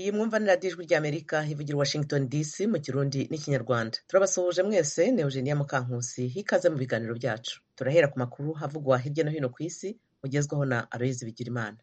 iyi mwumva ni radiyo ijwi ry'amerika ivugira washington dc mu kirundi n'ikinyarwanda turabasuhuje mwese ni eugenia mukankusi hikaze mu biganiro byacu turahera ku makuru havugwa hirya no hino ku isi ugezwaho na aloyizi bigirimana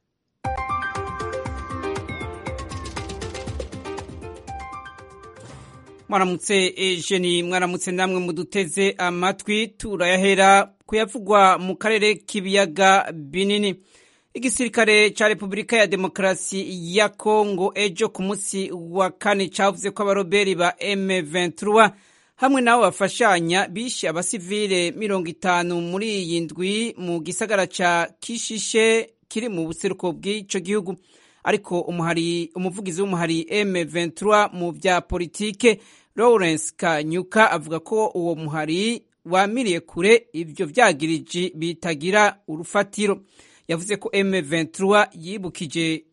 mwaramutse ejeni mwaramutse namwe muduteze amatwi turayahera kuyavugwa mu karere k'ibiyaga binini igisirikare ca repubulika ya demokarasi ya kongo ejo ku munsi wa kane cavuze ko abaroberi ba m23 hamwe nabo bafashanya bishe abasivile mirongo itanu muri iyi ndwi mu gisagara ca kishishe kiri mu buseruko bw'ico gihugu ariko umuhari umuvugizi w'umuhari M23 mu vya politike Lawrence Kanyuka avuga ko uwo muhari wamiriye kure ivyo vyagiriji bitagira urufatiro yavuze ko M23 yibukije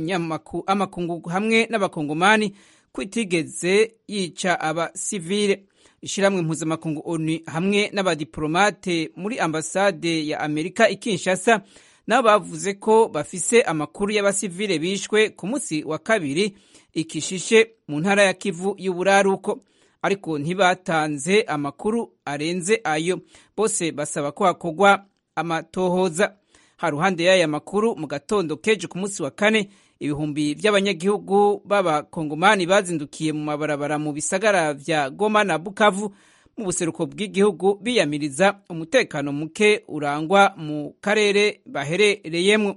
amakungu hamwe n'abakongomani kwitigeze yica abasivile ishiramwe mpuzamakungu ONU hamwe n'abadiplomate muri ambasade ya Amerika ikinshasa nabo bavuze ko bafise amakuru y'abasivile bishwe ku munsi wa kabiri ikishishe mu ntara ya Kivu y'uburaruko ariko ntibatanze amakuru arenze ayo bose basaba ko hakorwa amatohoza haruhande y'aya makuru mu gatondo keje ku munsi wa kane ibihumbi by'abanyagihugu b'abakongomani bazindukiye mu mabarabara mu bisagara vya Goma na Bukavu mu buseruko bw'igihugu biyamiriza umutekano muke urangwa mu karere baherereyemo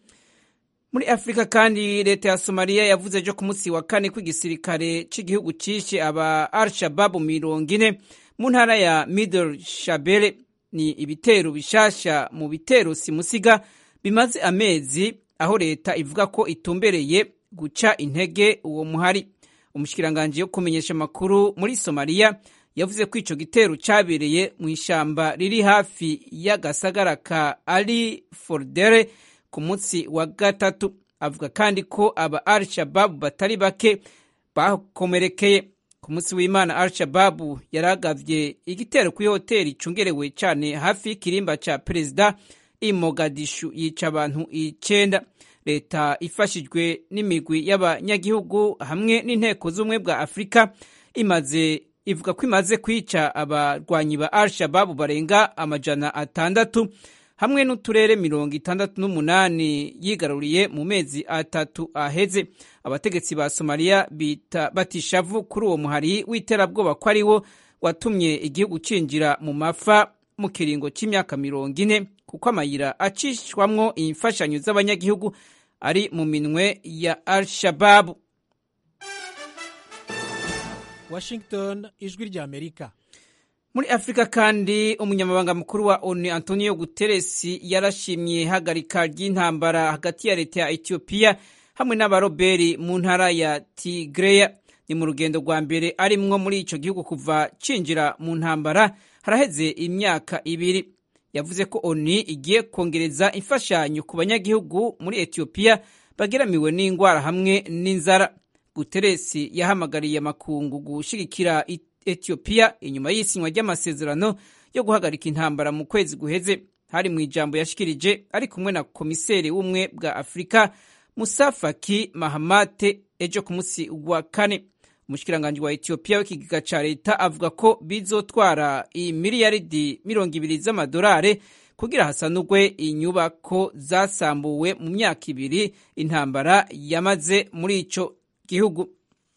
muri afurika kandi leta ya somaliya yavuze ejo ku munsi wa kane ko igisirikare cy'igihugu cishe aba al-shababu mirongo ine mu ntara ya middle shabele ni ibitero bishasha mu bitero simusiga bimaze amezi aho leta ivuga ko itumbereye guca intege uwo muhari umushikiranganji yo kumenyesha amakuru muri somaliya yavuze ko ico gitero cabereye mu ishamba riri hafi y'agasagara ka ali fordere ku munsi wa gatatu avuga kandi ko aba al shababu batari bake bakomerekeye ku munsi w'imana al shababu yaragavye igitero kuri hoteli icungerewe cane hafi y'ikirimba ca perezida i mogadishu yica abantu icenda leta ifashijwe n'imigwi y'abanyagihugu hamwe n'inteko z'ubumwe bwa afurika imaze ivuga ko imaze kwica abarwanyi ba al shababu barenga amajana atandatu hamwe n'uturere mirongo itandatu n'umunani yigaruriye mu mezi atatu aheze abategetsi ba somaliya batishavu kuri uwo muhari w'iterabwoba ko ari wo watumye igihugu cinjira mu mafa mu kiringo cy'imyaka mirongo ine kuko amayira acishwamwo imfashanyo z'abanyagihugu ari mu minwe ya al shababu Washington ijwi rya Amerika muri afurika kandi umunyamabanga mukuru wa onu antonio guterres yarashimye ihagarika ry'intambara hagati ya leta ya etiyopiya hamwe n'abaroberi mu ntara ya tigreya ni mu rugendo rwa mbere arimwo muri ico gihugu kuva cinjira mu ntambara haraheze imyaka ibiri yavuze ko onu igiye kongereza imfashanyo ku banyagihugu muri etiyopiya bageramiwe n'indwara hamwe n'inzara guterres yahamagariye amakungu gushigikira etiyopiya inyuma y'isinywa ry'amasezerano yo guhagarika intambara mu kwezi guheze hari mu ijambo yashikirije ari kumwe na komiseri w'ubumwe bwa afurika musafaki mahamate ejo ku munsi wa kane umushikiranganji wa etiyopiya w'ikigega ca leta avuga ko bizotwara imiliyaridi mirongo ibiri z'amadolari kugira hasanurwe inyubako zasambuwe mu myaka ibiri intambara yamaze muri ico gihugu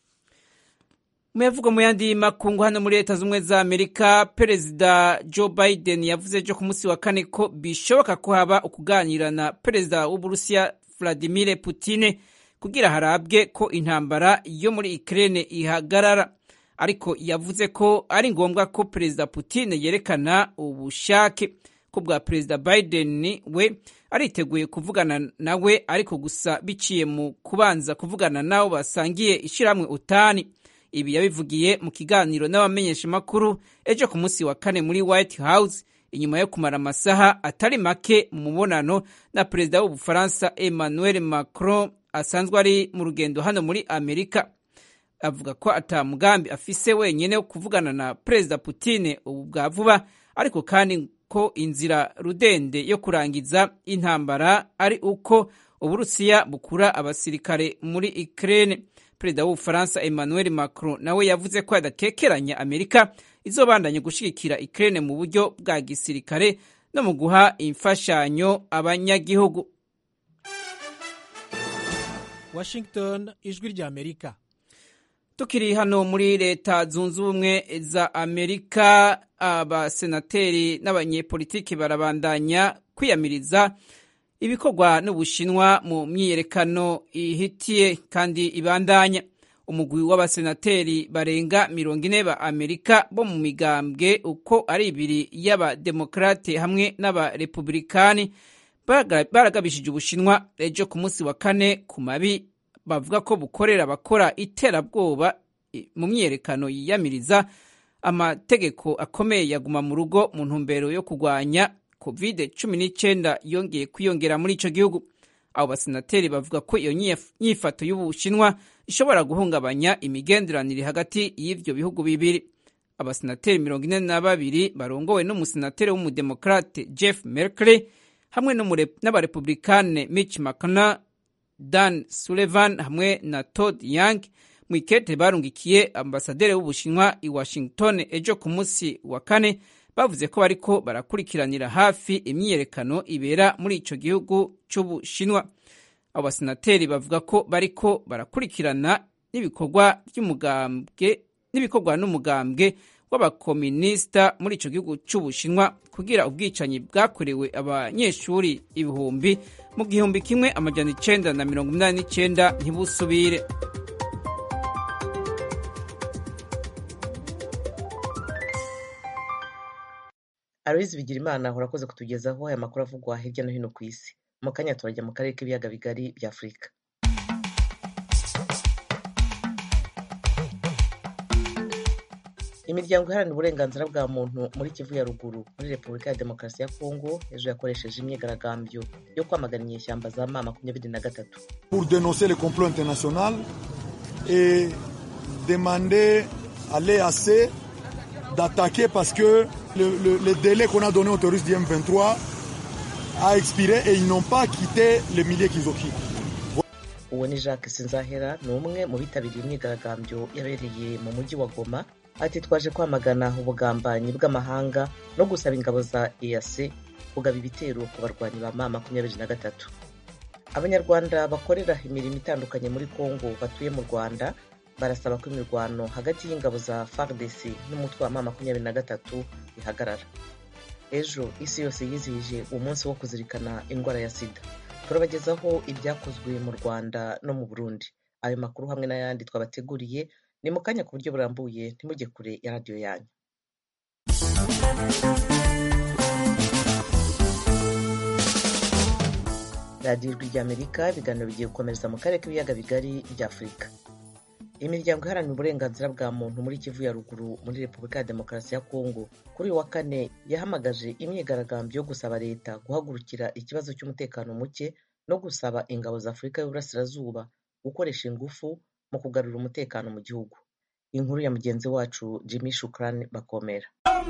muyavuga mu yandi makungu hano muri leta z'ubumwe za amerika perezida joe biden yavuze ejo ku munsi wa kane ko bishoboka ko haba ukuganira na perezida w'uburusiya vladimir putine kugira harabwe ko intambara yo muri ukraine ihagarara ariko yavuze ko ari ngombwa ko perezida putine yerekana ubushake ko bwa perezida biden we ariteguye kuvugana nawe ariko gusa biciye mu kubanza kuvugana nabo basangiye ishyirahamwe utani ibi yabivugiye mu kiganiro n'abamenyeshamakuru ejo ku munsi wa kane muri white house inyuma yo kumara amasaha atari make mu mubonano na perezida w'ubufaransa emmanuel macron asanzwe ari mu rugendo hano muri amerika avuga ko ata mugambi afise wenyine wo kuvugana na perezida putine ubu bwa vuba ariko kandi ko inzira rudende yo kurangiza intambara ari uko uburusiya bukura abasirikare muri ukraine perezida w'ubufaransa emmanuel macron nawe yavuze ko yadakekeranya amerika izobandanya gushigikira ukraine mu buryo bwa gisirikare no mu guha imfashanyo abanyagihugu washington ijwi rya amerika tukiri hano muri leta zunze ubumwe za amerika abasenateri n'abanyepolitiki barabandanya kwiyamiriza ibikorwa n'ubushinwa mu myiyerekano ihitiye kandi ibandanya umugwi w'abasenateri barenga mirongo ine ba amerika bo mu migambwe uko ari ibiri y'abademokarate hamwe n'abarepublikani baragabishije ubushinwa ejo ku munsi wa kane ku mabi bavuga ko bukorera abakora iterabwoba mu myiyerekano yiyamiriza amategeko akomeye yaguma mu rugo mu ntumbero yo kurwanya covid cumi n'icyenda yongeye kwiyongera muri icyo gihugu abo basenateri bavuga ko iyo nyifato y'ubushinwa ishobora guhungabanya imigenderanire hagati y'ibyo bihugu bibiri abasenateri mirongo ine na babiri barongowe n'umusenateri w'umudemokrate jeff merkley hamwe n'abarepublikane mitch mcconnell dan sullivan hamwe na todd young mu ikete barungikiye ambasaderi w'ubushinwa i washington ejo ku munsi wa kane bavuze ko bariko barakurikiranira hafi imyiyerekano ibera muri ico gihugu c'ubushinwa abo basenateri bavuga ko bariko barakurikirana n'ibikorwa by'umugambwe n'ibikorwa n'umugambwe w'abakominisita muri ico gihugu c'ubushinwa kugira ubwicanyi bwakorewe abanyeshuri ibihumbi mu gihumbi kimwe amajana icenda na mirongo inani n'icenda ntibusubire aloyizi bigirimana urakoze kutugezaho aya makuru avugwa hirya no hino ku isi mu kanya turajya mu karere k'ibiyaga bigari bya afurika imiryango iharanira uburenganzira bwa muntu muri kivu ya ruguru muri repubulika ya demokarasi ya kongo ejo yakoresheje imyigaragambyo yo kwamagana inyeshyamba za ma makumyabiri na gatatu pour dénoncer le complot international et demander à l'EAC d'attaquer parce que le, le, le délai qu'on a donné aux terroristes du M23 a expiré et ils n'ont pas quitté les milliers qu'ils occupent. uwo ni jacques sinzahera ni umwe mu bitabiriye imyigaragambyo yabereye mu mujyi wa goma ati twaje kwamagana ubugambanyi bw'amahanga no gusaba ingabo za eac kugaba ibitero ku barwanyi ba ma makumyabiri na gatatu abanyarwanda bakorera imirimo itandukanye muri congo batuye mu rwanda barasaba ko imirwano hagati y'ingabo za fardc n'umutwe wa ma makumyabiri na gatatu ihagarara ejo isi yose yizihije umunsi wo kuzirikana indwara ya sida turabagezaho ibyakozwe mu rwanda no mu burundi ayo makuru hamwe n'ayandi twabateguriye ni mu kanya ku buryo burambuye ntimujye kure ya radiyo yanyu radiyo ijwi ry'amerika ibiganiro bigiye gukomereza mu karere k'ibiyaga bigari bya afurika imiryango iharanira uburenganzira bwa muntu muri kivu ya ruguru muri repubulika ya demokarasi ya kongo kuri uyu wa kane yahamagaje imyigaragambyo yo gusaba leta guhagurukira ikibazo cy'umutekano muke no gusaba ingabo za afurika y'uburasirazuba gukoresha ingufu mu kugarura umutekano mu gihugu inkuru ya mugenzi wacu jimmy shukrani bakomera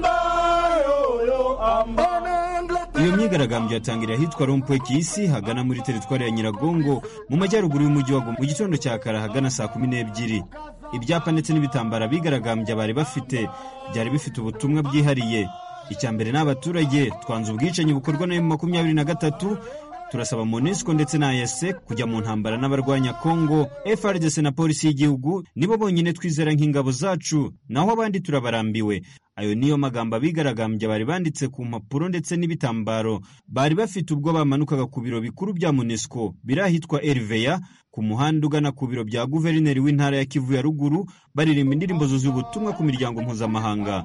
iyo myigaragambyo yatangiriye ahitwa rompwe kisi hagana muri teritwari ya nyiragongo mu majyaruguru y'umujyi wa goma mu gitondo cya kare hagana saa kumi n'ebyiri ibyapa ndetse n'ibitambara bigaragambya bari bafite byari bifite ubutumwa bwihariye icya mbere ni abaturage twanze ubwicanyi bukorwa na makumyabiri na gatatu turasaba monesco ndetse na ese kujya mu ntambara n'abarwanya congo frdc na polisi y'igihugu nibo bonyine twizera nk'ingabo zacu naho abandi turabarambiwe ayo niyo magambo abigaragambya bari banditse ku mpapuro ndetse n'ibitambaro bari bafite ubwo bamanukaga ku biro bikuru bya monesco biri ahitwa eriveya ku muhanda ugana ku biro bya guverineri w'intara ya kivu ya ruguru baririmba indirimbo zuzuye ubutumwa ku miryango mpuzamahanga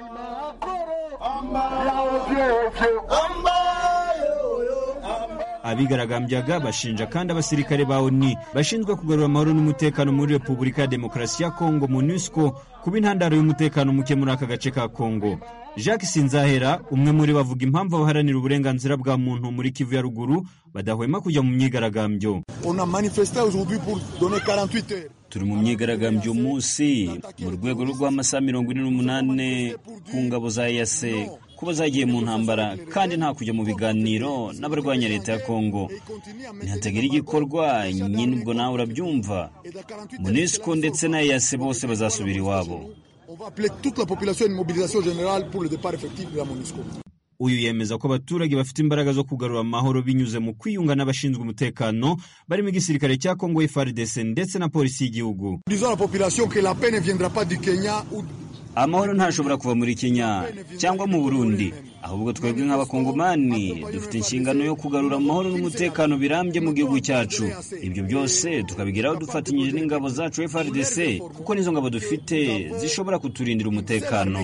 abigaragambyaga bashinja kandi abasirikare ba oni bashinzwe kugarura amahoro n'umutekano muri repubulika ya demokarasi ya kongo monusco kuba intandaro y'umutekano muke muri aka gace ka kongo jacques sinzahera umwe muri bavuga impamvu abaharanira uburenganzira bwa muntu muri kivu ya ruguru badahwema kujya mu myigaragambyo turi mu myigaragambyo umunsi mu rwego rw'amasaha mirongo ine n'umunani ku ngabo za yase kuba zagiye mu ntambara kandi nta kujya mu biganiro n'abarwanya leta ya kongo ntihatagira igikorwa nyine ubwo nawe urabyumva munisiko ndetse na eyase bose bazasubira iwabo uyu yemeza ko abaturage bafite imbaraga zo kugarura amahoro binyuze mu kwiyunga n'abashinzwe umutekano barimo igisirikare cya kongo FARDC ndetse na polisi y'igihugu amahoro ntashobora kuva muri kenya cyangwa mu burundi ahubwo twebwe nk'abakongomani dufite inshingano yo kugarura amahoro n'umutekano birambye mu gihugu cyacu ibyo byose tukabigeraho dufatanyije n'ingabo zacu FARDC kuko nizo ngabo dufite zishobora kuturindira umutekano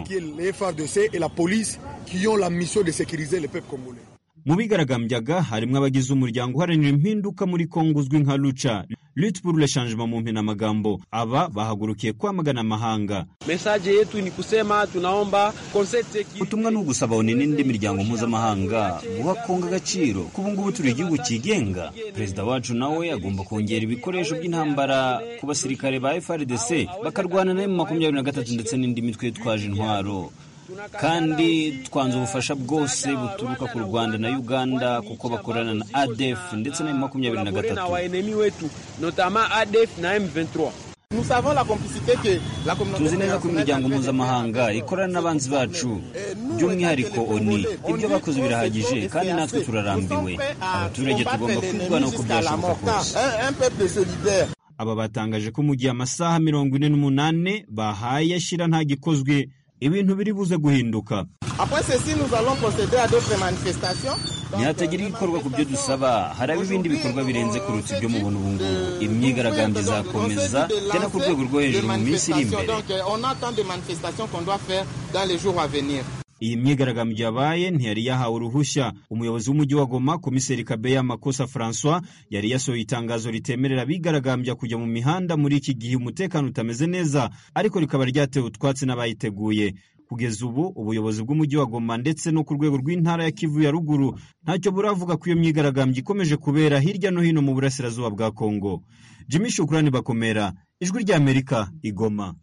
mu bigaragambyaga harimo abagize umuryango uharanira impinduka muri kongo uzwi nka luca lutte pour le changement mu mpinamagambo aba bahagurukiye kwamagana amahanga mesaje yetu ni kusema tunaomba ubutumwa ni ugusaba oni n'indi miryango mpuzamahanga guha kongo agaciro ko ubu ngubu turi igihugu cyigenga perezida wacu nawe agomba kongera ibikoresho by'intambara ku basirikare ba FARDC bakarwana na makumyabiri na gatatu ndetse n'indi mitwe yitwaje intwaro kandi twanze ubufasha bwose buturuka ku rwanda na uganda kuko bakorana na adef ndetse na makumyabiri na gatatu tuzi neza ko imiryango mpuzamahanga ikorana n'abanzi bacu by'umwihariko oni ibyo bakoze birahagije kandi natwe turarambiwe abaturage tugomba kwirwanaho uko byashoboka kose aba batangaje ko mu gihe amasaha mirongo ine n'umunani bahaye ashyira nta gikozwe ibintu biri buze guhinduka ntihatagira igikorwa ku byo dusaba haraba ibindi bikorwa birenze kuruta ibyo mubona ubu ngubu imyigaragambyo izakomeza tena ku rwego rwo hejuru mu minsi iri imbere iyi myigaragambyo yabaye ntiyari yahawe uruhushya umuyobozi w'umujyi wa goma komiseri kabeya makosa francois yari yasohoye itangazo ritemerera abigaragambya kujya mu mihanda muri iki gihe umutekano utameze neza ariko rikaba ryatewe utwatsi n'abayiteguye kugeza ubu ubuyobozi bw'umujyi wa goma ndetse no ku rwego rw'intara ya kivu ya ruguru ntacyo buravuga ko iyo myigaragambyo ikomeje kubera hirya no hino mu burasirazuba bwa kongo jimmy shukurani bakomera ijwi ry'amerika igoma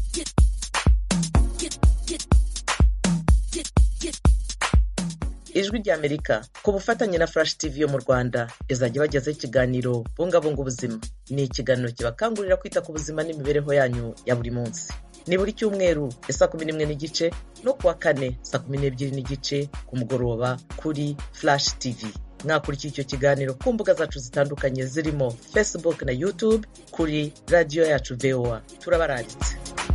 ijwi ry'amerika ku bufatanye na flash tv yo mu rwanda izajya ibagezaho ikiganiro bungabunga ubuzima ni ikiganiro kibakangurira kwita ku buzima n'imibereho yanyu ya buri munsi ni buri cyumweru ya saa kumi n'imwe n'igice no kuwa kane saa kumi n'ebyiri n'igice ku mugoroba kuri flash tv mwakurikiye icyo kiganiro ku mbuga zacu zitandukanye zirimo facebook na youtube kuri radiyo yacu voa turabararitse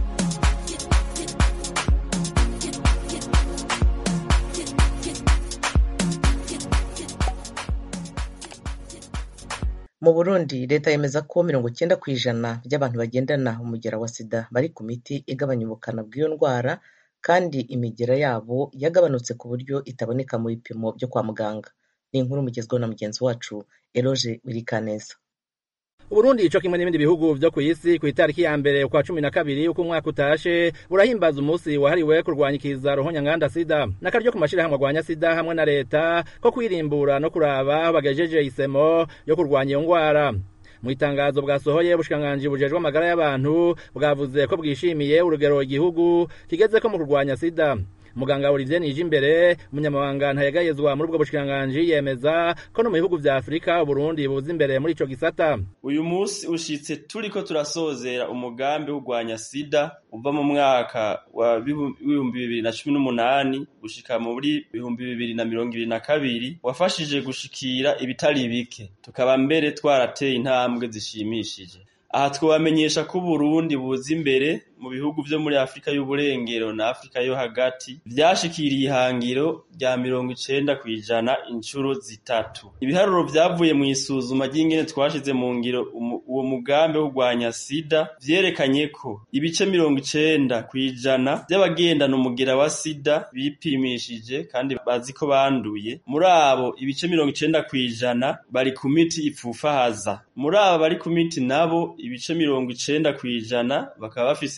mu burundi leta yemeza ko mirongo icyenda ku ijana by'abantu bagendana umugera wa sida bari ku miti igabanya ubukana bw'iyo ndwara kandi imigera yabo yagabanutse ku buryo itaboneka mu bipimo byo kwa muganga ni inkuru mugezweho na mugenzi wacu eroge wirikaneza Uburundi ico kimwe n'ibindi bihugu vyo kw'isi kw'itariki ya mbere ukwa cumi na kabiri uko umwaka utashe burahimbaza umusi wahariwe kurwanya ikiza ruhonyanganda sida n'akaryo ku mashirahamwe arwanya sida hamwe na leta ko kwirimbura no kuraba aho bagejeje isemo yo kurwanya iyo ngwara mu itangazo bwasohoye ubushikiranganji bujejwe amagara y'abantu bwavuze ko bwishimiye urugero igihugu kigezeko mu kurwanya sida muganga Olivier Nijimbere umunyamabanga ntayegayezwa muri ubwo bushikiranganji yemeza ko no mu bihugu vya Afrika Burundi buza imbere muri ico gisata uyu munsi ushitse turiko turasozera umugambi w'urwanya sida uva mu mwaka wa w'ibihumbi bibiri na cumi n'umunani gushika muri bihumbi bibiri na mirongo ibiri na kabiri wafashije gushikira ibitari bike tukaba mbere twarateye intambwe zishimishije aha twabamenyesha ko Burundi buza imbere mu bihugu vyo muri Afrika y'uburengero na Afrika yo hagati vyashikiriye ihangiro rya mirongo icenda kw'ijana inshuro zitatu ibiharuro vyavuye mu isuzuma ry'ingene twashize mu ngiro uwo mugambi wo kurwanya sida vyerekanye ko ibice mirongo icenda kw'ijana vy'abagendana umugera wa sida bipimishije kandi bazi ko banduye muri abo ibice mirongo icenda kw'ijana bari ku miti ipfufahaza muri abo bari ku miti nabo ibice mirongo icenda kw'ijana bakaba bafise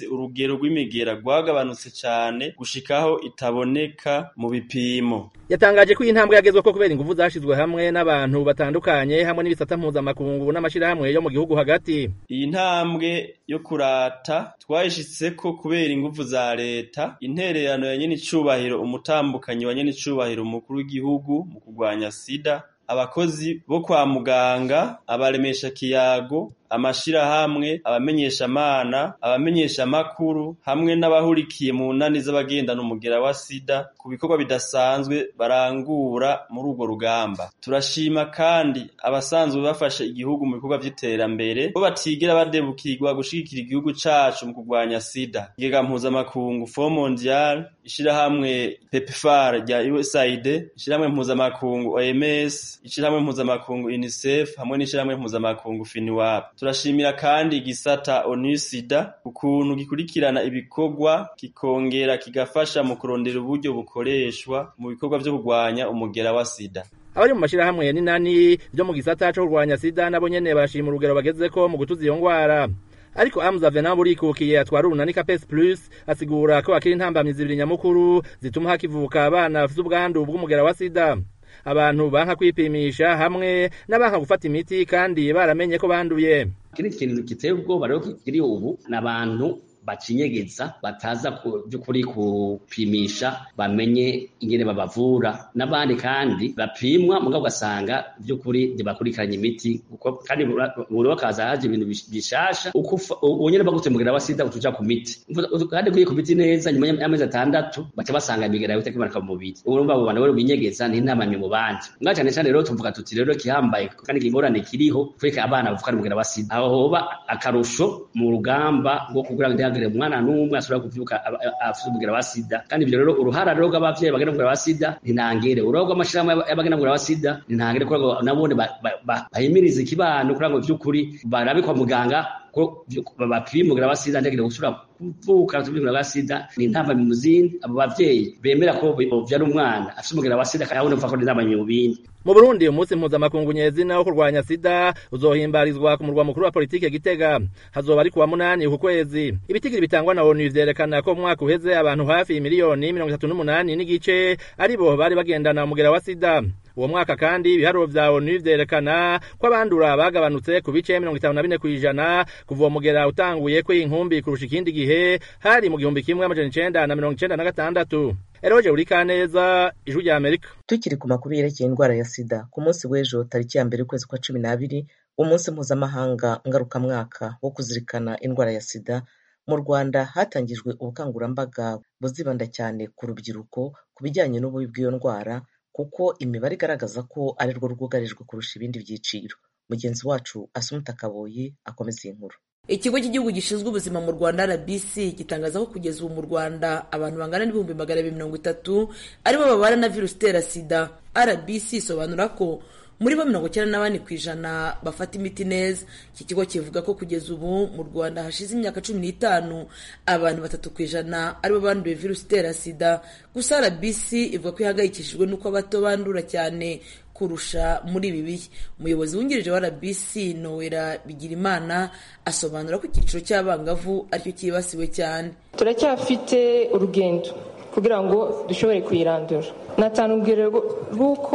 urugero rw'imigera rwagabanutse cyane gushikaho itaboneka mu bipimo yatangaje ko iyi ntambwe yagezwe ko kubera ingufu zashizwe hamwe n'abantu batandukanye hamwe n'ibisata mpuzamakungu n'amashirahamwe yo mu gihugu hagati iyi ntambwe yo kurata twayishitse ko kubera ingufu za leta intererano ya nyene icubahiro umutambukanyi wa nyene icubahiro umukuru w'igihugu mu kurwanya sida abakozi bo kwa muganga abaremesha kiyago amashirahamwe abamenyeshamana abamenyeshamakuru hamwe n'abahurikiye mu nani z'abagendana umugera wa sida ku bikorwa bidasanzwe barangura muri urwo rugamba turashima kandi abasanzwe bafasha igihugu mu bikorwa vy'iterambere bo batigera badebukirwa gushigikira igihugu cacu mu kurwanya sida igega mpuzamakungu fo mondial ishirahamwe pepfar rya usaid ishirahamwe mpuzamakungu oms ishirahamwe mpuzamakungu unicef hamwe n'ishirahamwe mpuzamakungu finiwap turashimira kandi igisata onusida ukuntu gikurikirana ibikorwa kikongera kigafasha mu kurondera uburyo bukoreshwa mu bikorwa vyo kurwanya umugera wa sida abari mu mashirahamwe n'inani vyo mu gisata co kurwanya sida nabo nyene barashima urugero bagezeko mu gutuza iyo ngwara ariko Hamza Venant burikukiye atwara urunani Capes Plus asigura ko akiri intambamyi zibiri nyamukuru zituma hakivuka abana bafite ubwandu bw'umugera wa sida abantu banka kwipimisha hamwe n'abanka gufata imiti kandi baramenye ko banduye kiri kintu giteye ubwoba rero kiri ubu n'abantu bacinyegeza bataza by'ukuri kupimisha bamenye ingene babavura n'abandi kandi bapimwa mugabo ugasanga by'ukuri ntibakurikiranye imiti kandi buri wakaza haje ibintu bishasha ubu nyene bagutse mugera wa sida utuja ku miti kandi kuye ku miti neza nyuma y'amezi atandatu baca basanga imigera yote kimanuka mu mubiri urumva abo bantu rero binyegeza n'intamamye mu bandi mwa cyane cyane rero tuvuga tuti rero kihambaye kandi ingorane kiriho kureka abana bavuka mugera wa sida aho hoba akarusho mu rugamba rwo kugira ngo ntihagire umwana n'umwe ashobora kuvyuka afite umugera wa sida kandi ibyo rero uruhara rero rw'abavyeyi bagenda mugera wa sida ntinangere uruhara rw'amashirahamwe y'abagenda mugera wa sida ntinangere kugira ngo nabone bahimirize ikibano kugira ngo vy'ukuri barabe kwa muganga ko bapima umugera wa sida ntihagire gusubira kuvuka umugera wa sida ni intambamyi mu zindi abo bavyeyi bemera ko bovyara umwana afite umugera wa sida kandi abone ko ni intambamyi mu bindi mu Burundi umunsi mpuzamakungu nyezina wo kurwanya sida uzohimbarizwa ku murwa mukuru wa politike Gitega hazoba ari kuwa munani uku kwezi ibitigiri bitangwa na ONU vyerekana ko mu mwaka uheze abantu hafi miliyoni mirongo itatu n'umunani n'igice aribo bari bagendana umugera wa sida uwo mwaka kandi ibiharuro vya ONU vyerekana ko abandura bagabanutse ku bice mirongo itanu na bine kw'ijana kuva uwo mugera utanguye kw'inkumbi kurusha ikindi gihe hari mu gihumbi kimwe amajana icenda na mirongo icenda na gatandatu Eroje Urikaneza ijwi rya Amerika tukiri ku makuru yerekeye indwara ya sida ku munsi w'ejo tariki ya mbere ukwezi kwa cumi n'abiri umunsi mpuzamahanga ngarukamwaka wo kuzirikana indwara ya sida mu rwanda hatangijwe ubukangurambaga buzibanda cyane ku rubyiruko ku bijyanye n'ububi bw'iyo ndwara kuko imibare igaragaza ko ari rwo rwugarijwe kurusha ibindi byiciro mugenzi wacu asumuta kaboyi akomeza iyi nkuru ikigo cy'igihugu gishinzwe ubuzima mu rwanda rbc gitangaza ko kugeza ubu mu rwanda abantu bangana n'ibihumbi magana abiri mirongo itatu aribo babana na virusi itera sida rbc isobanura ko muri bo mirongo icyenda na bane ku ijana bafata imiti neza iki kigo kivuga ko kugeza ubu mu rwanda hashize imyaka cumi n'itanu abantu batatu ku ijana aribo banduye virusi itera sida gusa rbc ivuga ko ihangayikishijwe n'uko abato bandura cyane kurusha muri ibi bihe umuyobozi wungirije wa rbc nowera bigirimana asobanura ko icyiciro cy'abangavu aricyo cyibasiwe cyane turacyafite urugendo kugira ngo dushobore kuyirandura natanu urugero rw'uko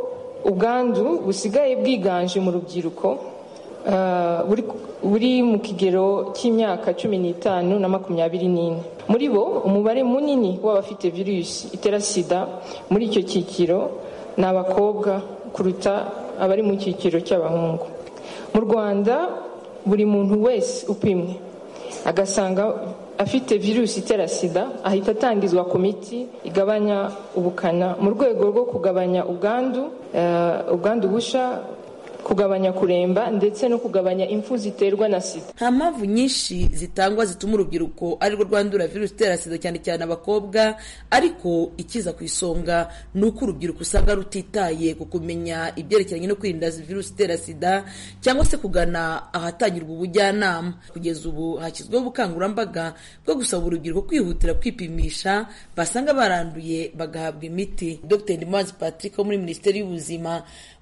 ubwandu busigaye bwiganje mu rubyiruko buri mu kigero cy'imyaka cumi n'itanu na makumyabiri n'ine muri bo umubare munini w'abafite virusi itera sida muri icyo cyiciro ni abakobwa kuruta abari mu cyiciro cy'abahungu mu rwanda buri muntu wese upimwe agasanga afite virusi itera sida ahita atangizwa ku miti igabanya ubukana mu rwego rwo kugabanya ubwandu ubwandu busha kugabanya kuremba ndetse no kugabanya impfu ziterwa na sida nta mpamvu nyinshi zitangwa zituma urubyiruko arirwo rwandura virusi itera sida cyane cyane abakobwa ariko ikiza ku isonga ni uko urubyiruko usanga rutitaye ku kumenya ibyerekeranye no kwirinda virusi itera sida cyangwa se kugana ahatangirwa ubujyanama kugeza ubu hashyizweho ubukangurambaga bwo gusaba urubyiruko kwihutira kwipimisha basanga baranduye bagahabwa imiti dr ndimubazi patrick wo muri minisiteri y'ubuzima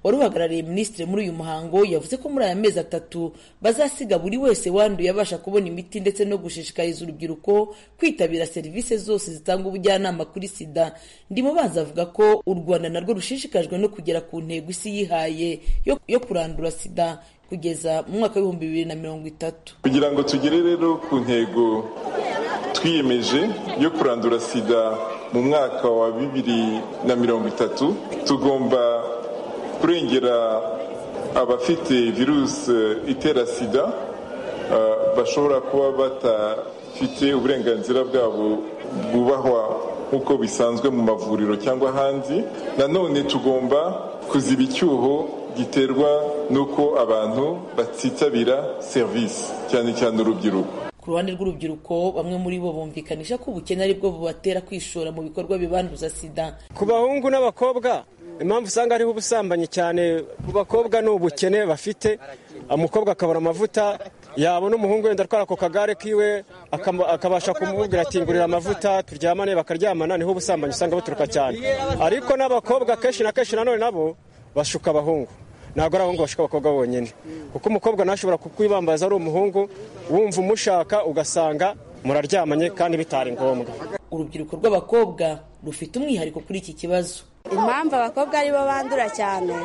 wari uhagarariye minisitiri muri uyu muhango yavuze ko muri aya mezi atatu bazasiga buri wese wanduye abasha kubona imiti ndetse no gushishikariza urubyiruko kwitabira serivisi zose zitanga ubujyanama kuri sida ndimubanza avuga ko u rwanda narwo rushishikajwe no kugera ku ntego isi yihaye yo, yo kurandura sida kugeza mu mwaka w'ibihumbi bibiri na mirongo itatu kugira ngo tugere rero ku ntego twiyemeje yo kurandura sida mu mwaka wa bibiri na mirongo itatu tugomba kurengera abafite virusi itera sida bashobora kuba batafite uburenganzira bwabo bwubahwa nk'uko bisanzwe mu mavuriro cyangwa ahandi nanone tugomba kuziba icyuho giterwa n'uko abantu batitabira serivisi cyane cyane urubyiruko ku ruhande rw'urubyiruko bamwe muri bo bumvikanisha ko ubukene ari bwo bubatera kwishora mu bikorwa bibanduza sida ku bahungu n'abakobwa impamvu usanga hariho ubusambanyi cyane ku bakobwa ni ubukene bafite umukobwa akabona amavuta yabona umuhungu wenda atwara ako kagare kiwe akabasha kumubwira ati ngurira amavuta turyamane bakaryamana niho ubusambanyi usanga buturuka cyane ariko n'abakobwa kenshi na kenshi nanone nabo bashuka abahungu ntabwo ari abahungu bashuka abakobwa bonyine kuko umukobwa ntashobora kukwibambaza ari umuhungu wumva umushaka ugasanga muraryamanye kandi bitari ngombwa urubyiruko rw'abakobwa rufite umwihariko kuri iki kibazo impamvu abakobwa aribo bandura cyane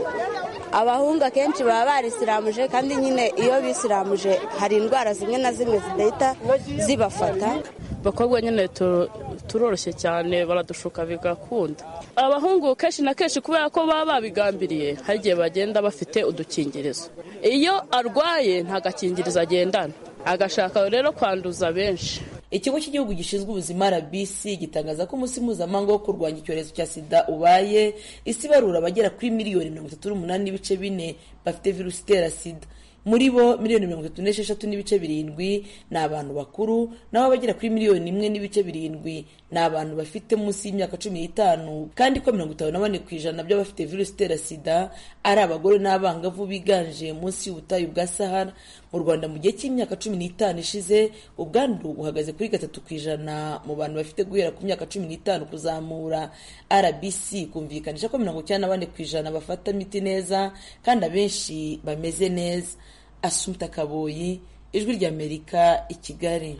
abahungu akenshi baba barisiramuje kandi nyine iyo bisiramuje hari indwara zimwe na zimwe zidahita zibafata abakobwa nyine turoroshye cyane baradushuka bigakunda abahungu kenshi na kenshi kubera ko baba babigambiriye hari igihe bagenda bafite udukingirizo iyo arwaye nta gakingirizo agendana agashaka rero kwanduza benshi ikigo cy'igihugu gishinzwe ubuzima rbc gitangaza ko umunsi mpuzamahanga wo kurwanya icyorezo cya sida ubaye isi ibarura abagera kuri miliyoni mirongo itatu n'umunani n'ibice bine bafite virusi itera sida muri bo miliyoni mirongo itatu n'esheshatu n'ibice birindwi ni abantu bakuru naho abagera kuri miliyoni imwe n'ibice birindwi ni abantu bafite munsi y'imyaka cumi n'itanu kandi ko mirongo itanu na bane ku ijana by'abafite virusi itera sida ari abagore n'abangavu biganje munsi y'ubutayu bwa sahara mu rwanda mu gihe cy'imyaka cumi n'itanu ishize ubwandu buhagaze kuri gatatu ku ijana mu bantu bafite guhera ku myaka cumi n'itanu kuzamura rbc kumvikanisha ko mirongo icyenda na bane ku ijana bafata imiti neza kandi abenshi bameze neza asumta kaboyi ijwi ry'amerika i kigali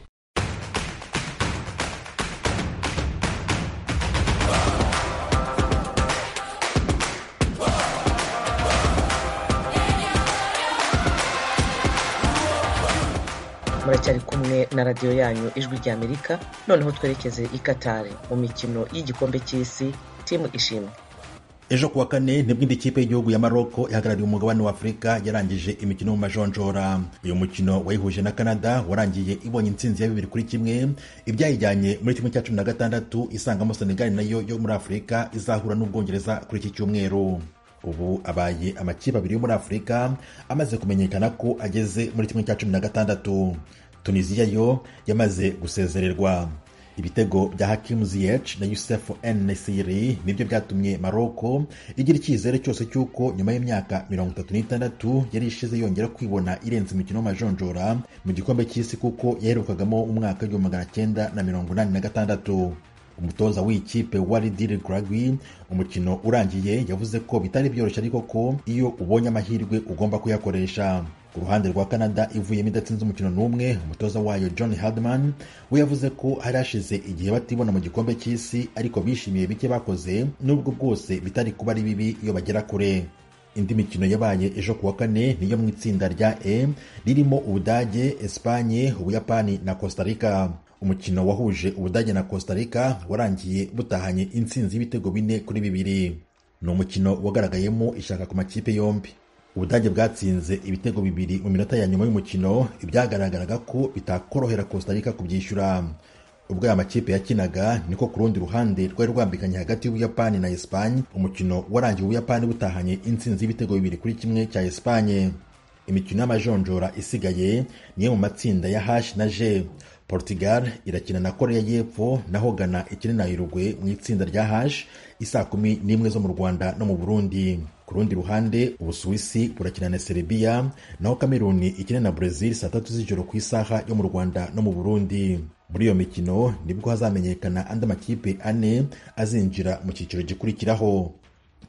muracyari kumwe na radiyo yanyu ijwi ry'amerika noneho twerekeze i katari mu mikino y'igikombe cy'isi timu ishimwe ejo kuwa kane nibwo indi kipe y'igihugu ya maroko ihagarariye umugabane wa afurika yarangije imikino mu majonjora uyu mukino wayihuje na canada warangiye ibonye intsinzi ya bibiri kuri kimwe ibyayijyanye muri kimwe cya cumi na gatandatu isangamo senegali nayo yo muri afurika izahura n'ubwongereza kuri iki cyumweru ubu abaye amakipe abiri yo muri afurika amaze kumenyekana ko ageze muri kimwe cya cumi na gatandatu tunisiya yo yamaze gusezererwa ibitego bya hakimu ziyech na yusefu n nesiri nibyo byatumye maroko igira icyizere cyose cy'uko nyuma y'imyaka mirongo itatu n'itandatu yari ishize yongera kwibona irenze imikino y'amajonjora mu gikombe cy'isi kuko yaherukagamo umwaka w'igihumbi magana cyenda na mirongo inani na gatandatu umutoza w'ikipe waridire gragwi umukino urangiye yavuze ko bitari byoroshye ariko ko iyo ubonye amahirwe ugomba kuyakoresha ku ruhande rwa canada ivuyemo idatsinze umukino n'umwe umutoza wayo john hardman we yavuze ko hari hashize igihe batibona mu gikombe cy'isi ariko bishimiye bike bakoze n'ubwo bwose bitari kuba ari bibi iyo bagera kure indi mikino yabaye ejo kuwa kane niyo mu itsinda rya e ririmo ubudage espanye ubuyapani na costa rica umukino wahuje ubudage na costa rica warangiye butahanye intsinzi y'ibitego bine kuri bibiri ni umukino wagaragayemo ishaka ku makipe yombi ubudage bwatsinze ibitego bibiri mu minota ya nyuma y'umukino ibyagaragaraga ko bitakorohera costa rica kubyishyura ubwo aya makipe yakinaga niko ku rundi ruhande rwari rwambikanye hagati y'ubuyapani na esipanye umukino warangiye ubuyapani butahanye intsinzi y'ibitego bibiri kuri kimwe cya esipanye imikino y'amajonjora isigaye niyo mu matsinda ya h na g portugal irakina na korea y'epfo naho ghana ikina na uruguay mu itsinda rya h isaa kumi n'imwe zo mu rwanda no mu burundi ku rundi ruhande ubusuwisi burakina na serbia naho kameruni ikina na brazil saa tatu z'ijoro ku isaha yo mu rwanda no mu burundi muri iyo mikino nibwo hazamenyekana andi makipe ane azinjira mu cyiciro gikurikiraho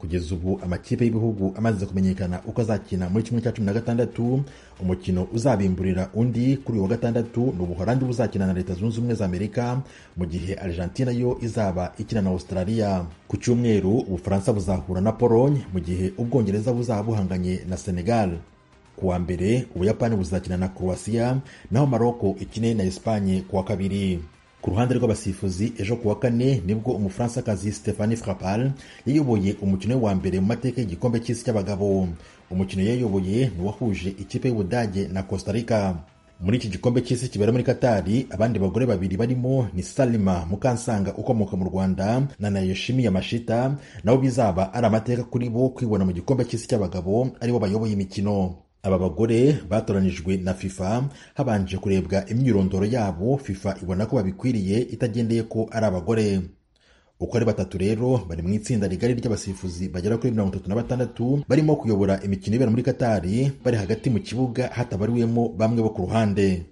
kugeza ubu amakipe y'ibihugu amaze kumenyekana uko azakina muri kimwe cya cumi na gatandatu umukino uzabimburira undi kuri uyu wa gatandatu ni ubuholandi buzakina na leta zunze ubumwe za amerika mu gihe argentina yo izaba ikina na australia ku cyumweru ubufaransa buzahura na pologne mu gihe ubwongereza buzaba buhanganye na senegal ku wa mbere ubuyapani buzakina na croatia naho maroko ikine na espanye ku wa kabiri ku ruhande rw'abasifuzi ejo ku wa kane nibwo umufaransakazi stephanie frappal yayoboye umukino we wa mbere mu mateka y'igikombe cy'isi cy'abagabo umukino yayoboye ni uwahuje ikipe y'ubudage na costa rica muri iki gikombe cy'isi kibera muri katari abandi bagore babiri barimo ni salima mukansanga ukomoka mu rwanda na nayoshimi yamashita nabo bizaba ari amateka kuri bo kwibona mu gikombe cy'isi cy'abagabo aribo bayoboye imikino aba bagore batoranijwe na fifa habanje kurebwa imyirondoro yabo fifa ibona ko babikwiriye itagendeye ko ari abagore uko ari batatu rero bari mu itsinda rigari ry'abasifuzi bagera kuri mirongo itatu na batandatu barimo kuyobora imikino ibera muri katari bari hagati mu kibuga hatabariwemo bamwe bo ku ruhande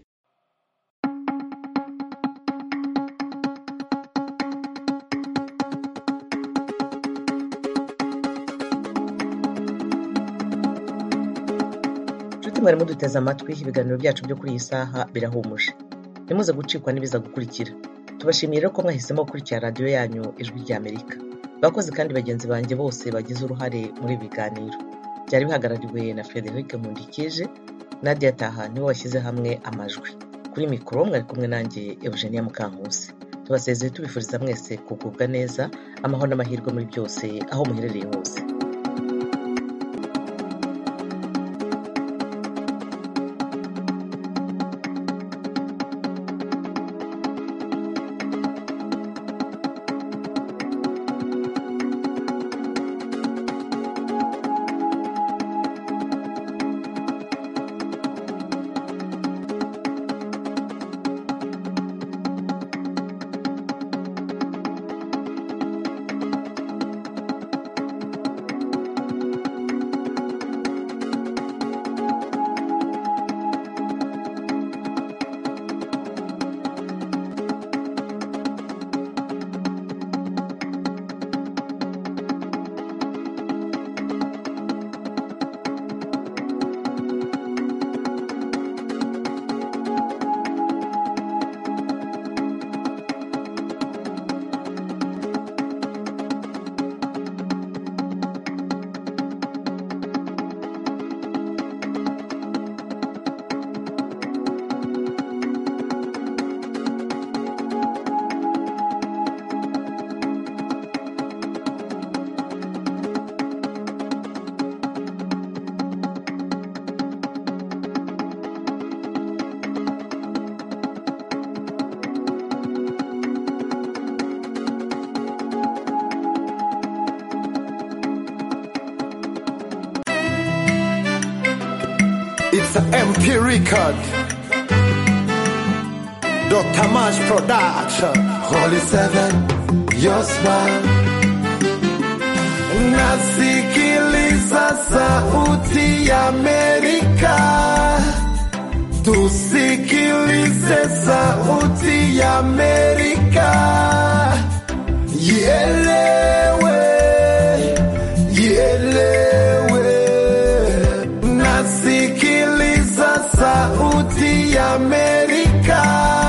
inshuti mwari muduteze amatwi ibiganiro byacu byo kuri iyi saha birahumuje ntimuze gucikwa n'ibiza gukurikira tubashimiye rero ko mwahisemo gukurikira radiyo yanyu ijwi ry'amerika abakozi kandi bagenzi banjye bose bagize uruhare muri ibi biganiro byari bihagarariwe na frederic nkundikije nadia taha niwe washyize hamwe amajwi kuri mikoro mwari kumwe nanjye eugenia mukankusi tubasezeye tubifuriza mwese kugubwa neza amahoro n'amahirwe muri byose aho muherereye hose It's an MP record. Dr. Mash Production. Holy Seven, your smile. Nasikiliza sauti ya Amerika. Tusikilize sauti ya Amerika. Ielewe, ielewe. Nasikiliza sauti ya Amerika.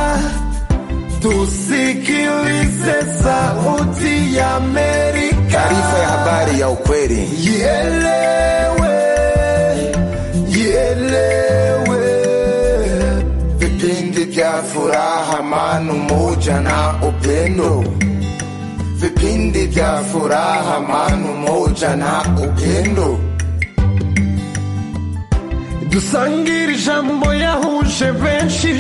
Tusikilize sauti ya Amerika. Taarifa ya habari ya ukweli. Ielewe, ielewe. Vipindi vya furaha, amani, umoja na upendo. Vipindi vya furaha, amani, umoja na upendo. dusangire ijambo yahuje benshi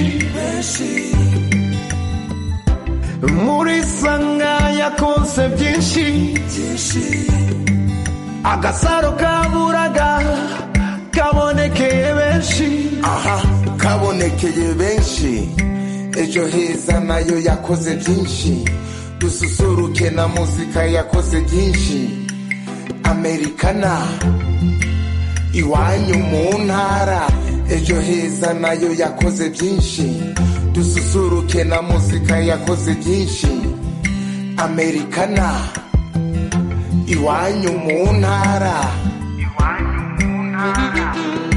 muri sanga yakonse byinshi agasaro kaburaga kabonekeye benshi aha kabonekeye benshi ejo heza nayo yakoze byinshi dususuruke na muzika yakoze byinshi amerikana iwanyu mu ntara ejo heza nayo yakoze byinshi dususuruke na muzika yakoze byinshi amerikana iwanyu mu ntara